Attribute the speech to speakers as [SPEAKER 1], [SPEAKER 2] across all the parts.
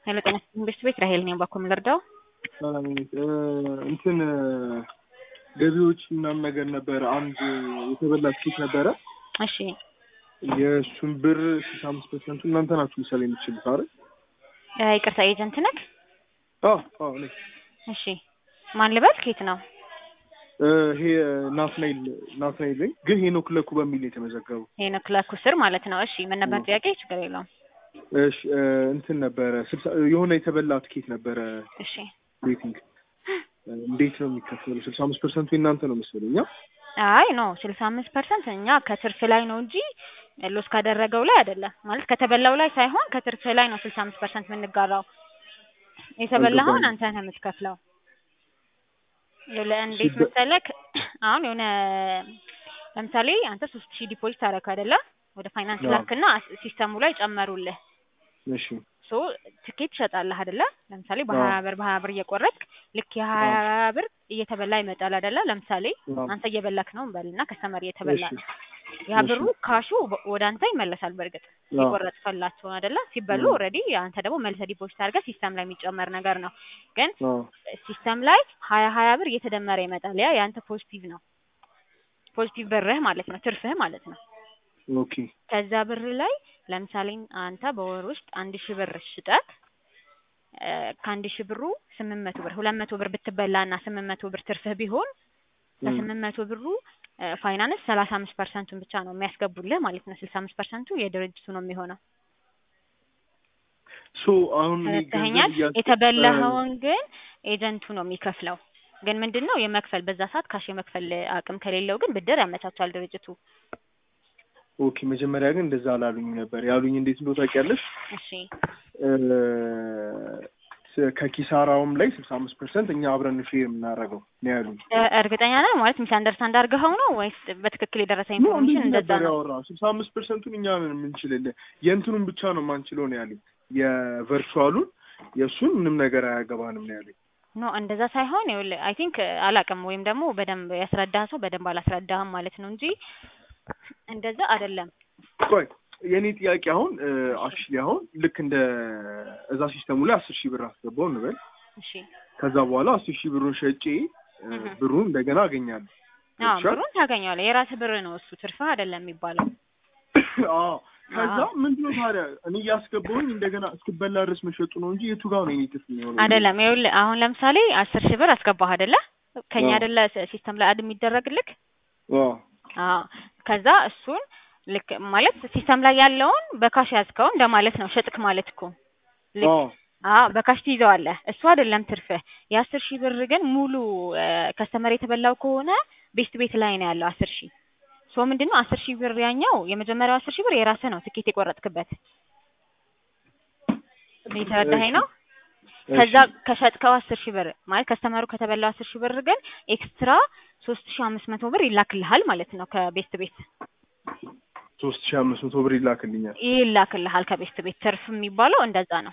[SPEAKER 1] ሄሎ ጤና ይስጥልኝ ቤት ቤት ራሄል ነኝ። ባኮ ልርዳው?
[SPEAKER 2] ሰላም ነኝ። እንትን ገቢዎች ምናምን ነገር ነበረ። አንድ የተበላ ኬክ ነበረ።
[SPEAKER 1] እሺ
[SPEAKER 2] የእሱን ብር ስልሳ አምስት ፐርሰንቱ እናንተ ናችሁ ምሳሌ የምትችሉት አይደል?
[SPEAKER 1] እ ይቅርታ ኤጀንት ነህ?
[SPEAKER 2] አዎ አዎ እኔ
[SPEAKER 1] እሺ ማን ልበል? ኬት ነው?
[SPEAKER 2] እ ይሄ ናትናኤል ናትናኤል ነኝ፣ ግን ሄኖክ ለኩ በሚል ነው የተመዘገበው።
[SPEAKER 1] ሄኖክ ላኩ ስር ማለት ነው። እሺ ምን ነበር ጥያቄ? ችግር የለውም።
[SPEAKER 2] እሺ እ እንትን ነበረ ስልሳ የሆነ የተበላ ትኬት ነበረ
[SPEAKER 1] እሺ
[SPEAKER 2] ቤቲንግ እንዴት ነው የሚከፈለው? ስልሳ አምስት ፐርሰንቱ የእናንተ ነው መሰለኝ። አ?
[SPEAKER 1] አይ ኖ ስልሳ አምስት ፐርሰንት እኛ ከትርፍ ላይ ነው እንጂ ሎስ ካደረገው ላይ አይደለም። ማለት ከተበላው ላይ ሳይሆን ከትርፍ ላይ ነው ስልሳ አምስት ፐርሰንት የምንጋራው። የተበላኸውን አንተ ነህ የምትከፍለው። ይኸውልህ እንዴት
[SPEAKER 2] ሲበ-
[SPEAKER 1] መሰለክ አሁን የሆነ ለምሳሌ አንተ ሶስት ሺህ ዲፖዚት አደረክ አይደለ? ወደ ፋይናንስ
[SPEAKER 2] አዎ።
[SPEAKER 1] ላክና ሲስተሙ ላይ ጨመሩልህ።
[SPEAKER 2] እሺ
[SPEAKER 1] ሶ ትኬት ትሸጣለህ አይደለ? ለምሳሌ
[SPEAKER 2] አዎ።
[SPEAKER 1] በሀያ ብር በሀያ ብር እየቆረጥክ ልክ የሀያ ብር እየተበላ ይመጣል አይደለ? ለምሳሌ
[SPEAKER 2] አዎ።
[SPEAKER 1] አንተ እየበላክ ነው እንበልና ከስተመር እየተበላ
[SPEAKER 2] እሺ
[SPEAKER 1] ነው። ያ ብሩ ካሹ በ- ወደ አንተ ይመለሳል። በእርግጥ
[SPEAKER 2] አዎ።
[SPEAKER 1] የቆረጥክላቸውን አይደለ? ሲበሉ
[SPEAKER 2] አዎ።
[SPEAKER 1] ኦልሬዲ አንተ ደግሞ መልሰህ ዲፖዚት አድርገህ ሲስተም ላይ የሚጨመር ነገር ነው። ግን
[SPEAKER 2] አዎ።
[SPEAKER 1] ሲስተም ላይ ሀያ ሀያ ብር እየተደመረ ይመጣል። ያ የአንተ ፖዚቲቭ ነው። ፖዚቲቭ ብርህ ማለት ነው፣ ትርፍህ ማለት ነው።
[SPEAKER 2] ኦኬ
[SPEAKER 1] ከዛ ብር ላይ ለምሳሌ አንተ በወር ውስጥ አንድ ሺህ ብር ሽጠህ እ ከአንድ ሺህ ብሩ ስምንት መቶ ብር ሁለት መቶ ብር ብትበላ እና ስምንት መቶ ብር ትርፍህ ቢሆን
[SPEAKER 2] እም።
[SPEAKER 1] ከስምንት መቶ ብሩ እ ፋይናንስ ሰላሳ አምስት ፐርሰንቱን ብቻ ነው የሚያስገቡልህ ማለት ነው። ስልሳ አምስት ፐርሰንቱ የድርጅቱ ነው የሚሆነው።
[SPEAKER 2] ሶ አሁን እኔ
[SPEAKER 1] ተረድተኸኛል?
[SPEAKER 2] ገንዘብ እያስ-
[SPEAKER 1] የተበላኸውን ግን ኤጀንቱ ነው የሚከፍለው። ግን ምንድን ነው የመክፈል በዛ ሰዓት ካሽ የመክፈል አቅም ከሌለው ግን ብድር ያመቻቻል ድርጅቱ።
[SPEAKER 2] ኦኬ መጀመሪያ ግን እንደዛ አላሉኝ ነበር። ያሉኝ እንዴት እንደው ታውቂያለሽ?
[SPEAKER 1] እሺ
[SPEAKER 2] እ ስ- ከኪሳራውም ላይ ስልሳ አምስት ፐርሰንት እኛ አብረን ሼር የምናደርገው ነው ያሉኝ።
[SPEAKER 1] እ እርግጠኛ ነህ ማለት ሚስ አንደርስታንድ አድርገኸው ነው ወይስ በትክክል የደረሰ
[SPEAKER 2] ኖ
[SPEAKER 1] ኢንፎርሜሽን
[SPEAKER 2] እንደዚህ
[SPEAKER 1] እንደዛ
[SPEAKER 2] ነበር
[SPEAKER 1] ነው?
[SPEAKER 2] ያወራው። ስልሳ አምስት ፐርሰንቱን እኛ ነን የምንችልልህ፣ የእንትኑን ብቻ ነው የማንችለው ነው ያሉኝ። የቨርቹዋሉን የእሱን ምንም ነገር አያገባንም ነው ያሉኝ።
[SPEAKER 1] ኖ እንደዛ ሳይሆን ይኸውልህ አይ ቲንክ አላውቅም ወይም ደግሞ በደንብ ያስረዳህ ሰው በደንብ አላስረዳህም ማለት ነው እንጂ እንደዛ አይደለም።
[SPEAKER 2] ቆይ የእኔ ጥያቄ አሁን አክቹዋሊ አሁን ልክ እንደ እዛ ሲስተሙ ላይ አስር ሺህ ብር አስገባው እንበል
[SPEAKER 1] እሺ
[SPEAKER 2] ከዛ በኋላ አስር ሺህ ብሩን ሸጬ እ
[SPEAKER 1] እህ።
[SPEAKER 2] ብሩን እንደገና አገኛለሁ።
[SPEAKER 1] አዎ
[SPEAKER 2] ገብቶሻል?
[SPEAKER 1] ብሩን ታገኘዋለህ። የራስህ ብር ነው እሱ ትርፍህ አይደለም የሚባለው።
[SPEAKER 2] አዎ ከዛ
[SPEAKER 1] አዎ።
[SPEAKER 2] ምንድነው ታዲያ እኔ እያስገባሁኝ እንደገና እስክበላ ድረስ መሸጡ ነው እንጂ የቱ ጋር ነው የኔ ትርፍ የሚሆነው?
[SPEAKER 1] አይደለም ይኸውልህ አሁን ለምሳሌ አስር ሺህ ብር አስገባህ አይደለ? ከኛ
[SPEAKER 2] አዎ።
[SPEAKER 1] አይደለ ስ- ሲስተም ላይ አድ የሚደረግልክ
[SPEAKER 2] አዎ
[SPEAKER 1] አዎ ከዛ እሱን ልክ ማለት ሲስተም ላይ ያለውን በካሽ ያዝከው እንደማለት ነው። ሸጥክ ማለት እኮ ልክ
[SPEAKER 2] አዎ
[SPEAKER 1] አዎ በካሽ ትይዘዋለህ። እሱ አይደለም ትርፍህ። የአስር ሺህ ብር ግን ሙሉ ከስተመር የተበላው ከሆነ ቤስት ቤት ላይ ነው ያለው አስር ሺህ ሶ ምንድነው አስር ሺህ ብር ያኛው የመጀመሪያው አስር ሺህ ብር የራስህ ነው ትኬት የቆረጥክበት የተረዳኸኝ ነው። ከዛ ከሸጥከው አስር ሺህ ብር ማለት ከስተመሩ ከተበላው አስር ሺህ ብር ግን ኤክስትራ ሶስት ሺህ አምስት መቶ ብር ይላክልሃል ማለት ነው ከቤስት ቤት
[SPEAKER 2] ሶስት ሺህ አምስት መቶ ብር ይላክልኛል።
[SPEAKER 1] ይላክልሃል ከቤስት ቤት ትርፍ የሚባለው እንደዛ ነው።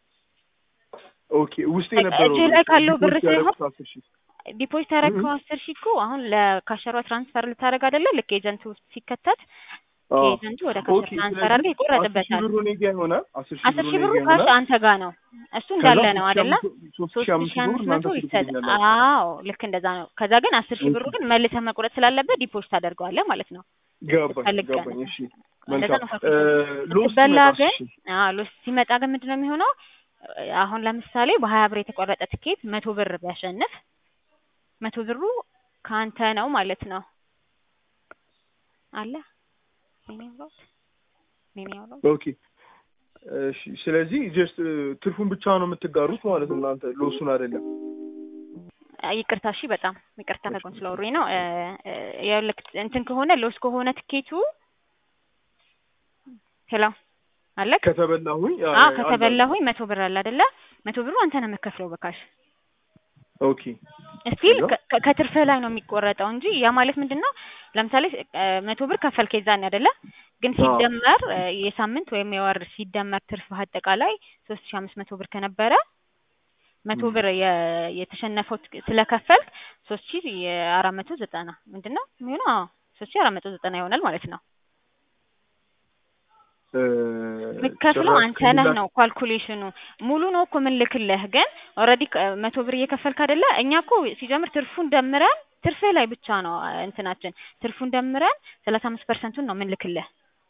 [SPEAKER 2] ኦኬ ውስጥ የነበረው
[SPEAKER 1] እጅህ ላይ ካለው ብር
[SPEAKER 2] ዲፖዚት ያደረኩት
[SPEAKER 1] ሳይሆን
[SPEAKER 2] አስር ሺህ
[SPEAKER 1] ዲፖዚት ያደረግከው አስር ሺህ እኮ አሁን ለካሸሯ ትራንስፈር ልታደርግ አይደለ? ልክ ኤጀንቱ ውስጥ ሲከተት
[SPEAKER 2] አዎ።
[SPEAKER 1] ከኤጀንቱ ወደ ካሸር
[SPEAKER 2] ኦኬ
[SPEAKER 1] ትራንስፈር አድርገህ
[SPEAKER 2] ስለዚህ አስር ሺህ
[SPEAKER 1] ይቆረጥበታል።
[SPEAKER 2] ብሩ እኔ ጋ ይሆናል። አስር ሺህ
[SPEAKER 1] አስር
[SPEAKER 2] ብሩ
[SPEAKER 1] ሺህ
[SPEAKER 2] እኔ
[SPEAKER 1] ብሩ
[SPEAKER 2] ጋ
[SPEAKER 1] ካሽ
[SPEAKER 2] ይሆናል።
[SPEAKER 1] አንተ ጋር ነው። እሱ
[SPEAKER 2] ከዛ
[SPEAKER 1] እንዳለ
[SPEAKER 2] ሶስት
[SPEAKER 1] ነው
[SPEAKER 2] ሺህ
[SPEAKER 1] አይደለ?
[SPEAKER 2] አምስት- ሶስት
[SPEAKER 1] ሶስት
[SPEAKER 2] ሺህ አምስት
[SPEAKER 1] ሺህ
[SPEAKER 2] መቶ
[SPEAKER 1] አምስት
[SPEAKER 2] ብር
[SPEAKER 1] መቶ
[SPEAKER 2] እናንተ
[SPEAKER 1] ይሰጥ።
[SPEAKER 2] ትልኩልኛላችሁ።
[SPEAKER 1] አዎ ልክ እንደዛ ነው። ከዛ ግን አስር ሺህ ብሩ ግን መልሰህ መቁረጥ ስላለበት ዲፖዚት ታደርገዋለህ ማለት ነው።
[SPEAKER 2] ገባኝ
[SPEAKER 1] ፈልግ
[SPEAKER 2] ገባኝ። እሺ
[SPEAKER 1] እንደዛ
[SPEAKER 2] መልካም
[SPEAKER 1] ነው
[SPEAKER 2] እ
[SPEAKER 1] ካልኩሌሽን።
[SPEAKER 2] ሎስ
[SPEAKER 1] ስትበላ
[SPEAKER 2] ሲመጣ
[SPEAKER 1] ግን
[SPEAKER 2] እሺ
[SPEAKER 1] አዎ ሎስ ሲመጣ ግን ምንድን ነው የሚሆነው? አሁን ለምሳሌ በሀያ ብር የተቆረጠ ትኬት መቶ ብር ቢያሸንፍ መቶ ብሩ ከአንተ ነው ማለት ነው። አለ ኔ ያወራሁት ኔ ያወራሁት
[SPEAKER 2] ኦኬ እሺ። ስለዚህ ጀስት ትርፉን ብቻ ነው የምትጋሩት ማለት ነው እናንተ ሎሱን አይደለም።
[SPEAKER 1] ይቅርታ እሺ፣ በጣም ይቅርታ ከጎን ስለወሩኝ ነው። እ እ ይኸውልህ እንትን ከሆነ ሎስ ከሆነ ትኬቱ ሄሎ አለክ?
[SPEAKER 2] ከተበላሁኝ አ-
[SPEAKER 1] አዎ
[SPEAKER 2] አለ-
[SPEAKER 1] ከተበላሁኝ መቶ ብር አለ አይደለ? መቶ ብሩ አንተ ነው የምከፍለው በካሽ
[SPEAKER 2] ኦኬ
[SPEAKER 1] ስቲል
[SPEAKER 2] ከዛ?
[SPEAKER 1] ከትርፍህ ላይ ነው የሚቆረጠው እንጂ ያ ማለት ምንድን ነው? ለምሳሌ እ መቶ ብር ከፈልክ የዛኔ አይደለ? ግን
[SPEAKER 2] አዎ።
[SPEAKER 1] ሲደመር እ የሳምንት ወይም የወር ሲደመር ትርፍህ አጠቃላይ ሶስት ሺህ አምስት መቶ ብር ከነበረ መቶ
[SPEAKER 2] ም።
[SPEAKER 1] ብር የ- የተሸነፈው ትክ- ስለከፈልክ ሶስት ሺህ የአራት መቶ ዘጠና ምንድን ነው የሚሆነው? አዎ ሶስት ሺህ አራት መቶ ዘጠና ይሆናል ማለት ነው።
[SPEAKER 2] እ፣
[SPEAKER 1] የምትከፍለው
[SPEAKER 2] ጭራሽ
[SPEAKER 1] አንተ ነህ
[SPEAKER 2] ከሌላ-
[SPEAKER 1] ነው ካልኩሌሽኑ። ሙሉ ነው እኮ የምንልክልህ፣ ግን ኦልሬዲ መቶ ብር እየከፈልክ አይደለ? እኛ እኮ ሲጀምር ትርፉን ደምረን ትርፍህ ላይ ብቻ ነው አ፣ እንትናችን ትርፉን ደምረን ሰላሳ አምስት ፐርሰንቱን ነው የምንልክልህ።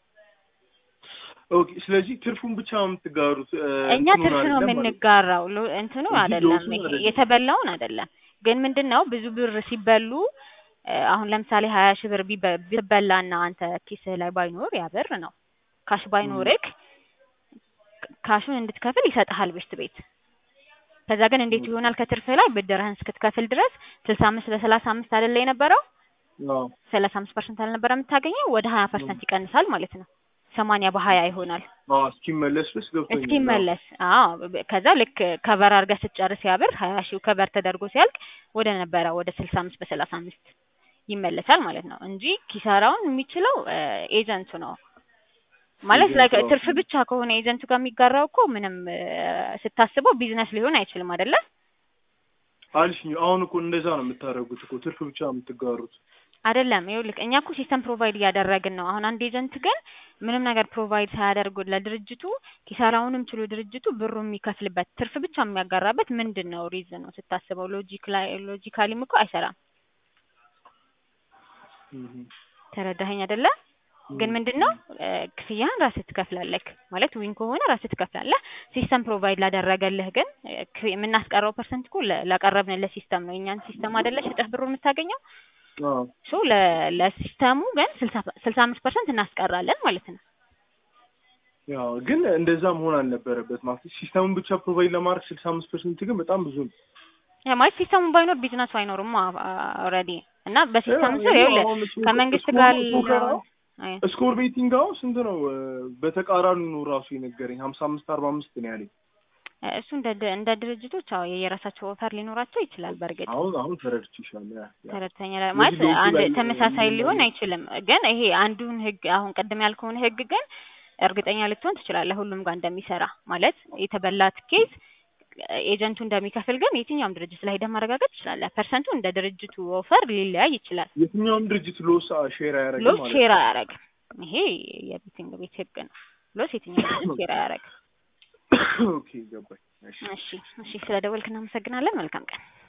[SPEAKER 2] ኦኬ። ስለዚህ ትርፉን ብቻ ነው የምትጋሩት? እ፣
[SPEAKER 1] እኛ
[SPEAKER 2] እንትኑን
[SPEAKER 1] ትርፍ ነው
[SPEAKER 2] አይደለም ማለት ነው።
[SPEAKER 1] የምንጋራው፣ ሎ- እንትኑ
[SPEAKER 2] እንጂ
[SPEAKER 1] አይደለም፣
[SPEAKER 2] ሎሱን
[SPEAKER 1] ይሄ
[SPEAKER 2] አይደለም።
[SPEAKER 1] የተበላውን አይደለም። ግን ምንድን ነው ብዙ ብር ሲበሉ እ፣ አሁን ለምሳሌ ሀያ ሺህ ብር ቢበ- ቢበላና አንተ ኪስህ ላይ ባይኖር ያ ብር ነው ካሽ ባይኖርክ ካሹን እንድትከፍል ይሰጥሃል ቤት ቤት። ከዛ ግን እንዴት ይሆናል? ከትርፍህ ላይ ብድርህን እስክትከፍል ድረስ ስልሳ አምስት በሰላሳ አምስት አይደለ የነበረው
[SPEAKER 2] አዎ።
[SPEAKER 1] ሰላሳ አምስት ፐርሰንት አልነበረ የምታገኘው ወደ ሀያ ፐርሰንት ይቀንሳል ማለት ነው። ሰማንያ በሀያ ይሆናል
[SPEAKER 2] አዎ፣ እስኪመለስ ድረስ ገብቶኛል።
[SPEAKER 1] እስኪመለስ። አዎ በ- ከዛ ልክ ከበር አድርገህ ስትጨርስ ያ ብር ሀያ ሺው ከበር ተደርጎ ሲያልቅ ወደ ነበረ ወደ ስልሳ አምስት በሰላሳ አምስት ይመለሳል ማለት ነው እንጂ ኪሳራውን የሚችለው እ፣ ኤጀንቱ ነው ማለት
[SPEAKER 2] ኤጀንቱ
[SPEAKER 1] ላይክ
[SPEAKER 2] ነው።
[SPEAKER 1] ትርፍ ብቻ ከሆነ ኤጀንቱ ጋር የሚጋራው እኮ ምንም እ፣ ስታስበው ቢዝነስ ሊሆን አይችልም አይደለ?
[SPEAKER 2] አልሽኝ። አሁን እኮ እንደዛ ነው የምታደርጉት እኮ ትርፍ ብቻ ነው የምትጋሩት።
[SPEAKER 1] አይደለም ይኸውልህ፣ እኛ እኮ ሲስተም ፕሮቫይድ እያደረግን ነው። አሁን አንድ ኤጀንት ግን ምንም ነገር ፕሮቫይድ ሳያደርጉ ለድርጅቱ ኪሳራውንም ችሎ ድርጅቱ ብሩ የሚከፍልበት ትርፍ ብቻ የሚያጋራበት ምንድን ነው ሪዝኑ ስታስበው? ሎጂክ ላይ ሎጂካሊም እኮ አይሰራም።
[SPEAKER 2] እህ።
[SPEAKER 1] ተረዳኸኝ አይደለ? ግን ምንድን ነው እ፣ ክፍያህን ራስህ ትከፍላለህ ማለት ዊን ከሆነ ራስህ ትከፍላለህ። ሲስተም ፕሮቫይድ ላደረገልህ ግን እ፣ ክፍ- የምናስቀረው ፐርሰንት እኮ ለ- ላቀረብንልህ ሲስተም ነው። የእኛን ሲስተም አይደለ ሽጠህ ብሩ የምታገኘው
[SPEAKER 2] አዎ።
[SPEAKER 1] ሶ ለሲስተሙ ግን ስልሳ አምስት ፐርሰንት እናስቀራለን ማለት ነው።
[SPEAKER 2] ያው ግን እንደዛ መሆን አልነበረበት ማለት ሲስተሙን ብቻ ፕሮቫይድ ለማድረግ ስልሳ አምስት ፐርሰንት ግን በጣም ብዙ ነው።
[SPEAKER 1] ያ ማለት ሲስተሙ ባይኖር ቢዝነሱ አይኖርም ኦልሬዲ እና በሲስተም ስር
[SPEAKER 2] ያው
[SPEAKER 1] ይኸውልህ
[SPEAKER 2] አሁን እሱ-
[SPEAKER 1] ከመንግስት
[SPEAKER 2] ስኮር-
[SPEAKER 1] ጋር
[SPEAKER 2] ስኮር
[SPEAKER 1] ነው አይ፣
[SPEAKER 2] ስኮር ቤቲንግ አሁን ስንት ነው? እ፣ በተቃራኒ ነው ራሱ የነገረኝ ሀምሳ አምስት አርባ አምስት ነው ያለኝ።
[SPEAKER 1] እሱ እንደ ድ- እንደ ድርጅቶች አዎ የየራሳቸው ኦፈር ሊኖራቸው ይችላል። በእርግጥ
[SPEAKER 2] አሁን አሁን ተረድቼሻለሁ። ያ ያ
[SPEAKER 1] ተረድተኛ
[SPEAKER 2] ስለዚህ
[SPEAKER 1] ማለት
[SPEAKER 2] ሎቱ
[SPEAKER 1] አንድ
[SPEAKER 2] ላይ
[SPEAKER 1] ተመሳሳይ
[SPEAKER 2] ምን
[SPEAKER 1] ሊሆን
[SPEAKER 2] ማለት-
[SPEAKER 1] አይችልም። ግን ይሄ አንዱን ህግ አሁን ቅድም ያልከውን ህግ ግን እርግጠኛ ልትሆን ትችላለህ ሁሉም ጋር እንደሚሰራ ማለት የተበላት ኬዝ ኤጀንቱ እንደሚከፍል ግን የትኛውም ድርጅት ላይ ሄደህ ማረጋገጥ ትችላለህ። ፐርሰንቱ እንደ ድርጅቱ ኦፈር ሊለያይ ይችላል።
[SPEAKER 2] የትኛውም ድርጅት ሎስ ሼር አያደርግም
[SPEAKER 1] ሎስ
[SPEAKER 2] ማለት
[SPEAKER 1] ሼር
[SPEAKER 2] ነው።
[SPEAKER 1] አያረግም። ይሄ የቤቲንግ ቤት ህግ ነው። ሎስ የትኛውም ድርጅት ሼር አያረግም።
[SPEAKER 2] ኦኬ ገባኝ። እሺ
[SPEAKER 1] እሺ እሺ፣ ስለ ደወልክ እናመሰግናለን። መልካም ቀን።